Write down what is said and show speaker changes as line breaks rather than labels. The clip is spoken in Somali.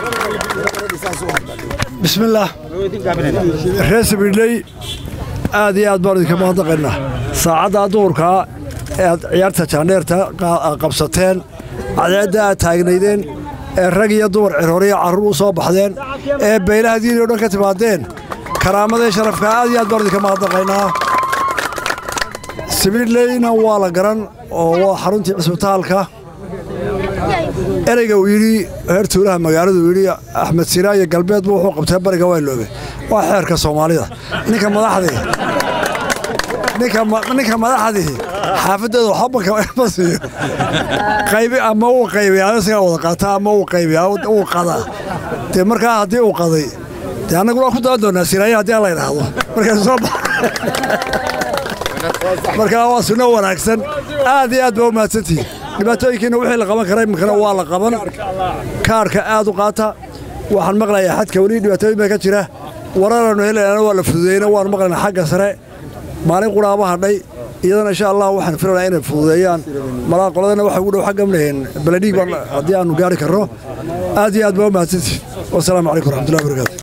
bismillaah reer sabidley aad iyo aad baan idinka mahadnaqaynaa saacaddaa duhurkaa ee aad ciyaarta jaandheerta qabsateen cadceedda aad taagnaydeen ee rag iyo dumar cirhoriya carruur u soo baxdeen ee baylaha diini o dhan ka timaadeen karaamadee sharafka aad iyo aad baan idinka mahadnaqaynaa sabidleyna waa la garan oo waa xaruntii cisbitaalka ereyga uu yidhi heer tuulaha magaaladu yidhi axmed siraayo galbeedbu wuxuu qabtay bariga wayloobe waa xeerka soomaalida ninka madaxdii ninka madaxdii xaafaddeeda waxba siiyo qaybi ama uu qaybiyaa isagaa wada qaata ama uu qaybiyaa uu qadaa dee markaa haddii uu qaday dee annaguna waa ku daban doonaa siraayo haddii aan la idhaahdo markaysu soo bax markaa waa sunno wanaagsan aad iyo aad baa u mahadsantihiin dhibaatooyinkiina wixii la qaban kara iminkana waa la qaban kaarhka aad u qaata waxaan maqlayaa xadka weli dhibaatooyin baa ka jira wararanu helayana waa la fududeeyna waan maqlaynaa xagga sare maalin quraaba hadhay iyadana insha allah waxaan filanaa inay fududeeyaan malaa qoladana waxa ugu dhow xagga mleheen baladhiig baan haddii aanu gaari karno aad iyo aad baa u mahadsantihiin wasalaamu calaykum raxmatullahi wabarakaatu